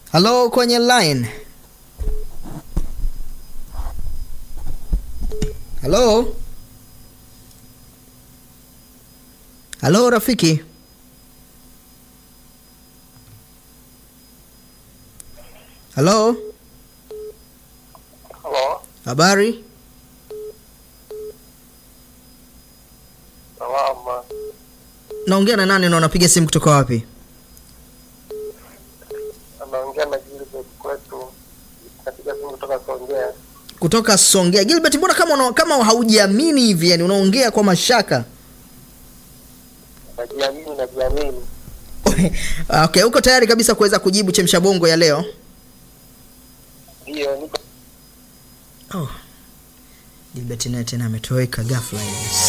halo kwenye line halo halo rafiki halo Halo, habari salama. naongea na nani na unapiga simu kutoka wapi Anaongea na Gilbert kwetu, katika simu kutoka Songea. kutoka songea gilbert mbona kama una, kama haujiamini hivi yani unaongea kwa mashaka Najiamini, najiamini. okay uko tayari kabisa kuweza kujibu chemsha bongo ya leo Ndiyo, niko oh. gilbert naye tena ametoweka ghafla hivi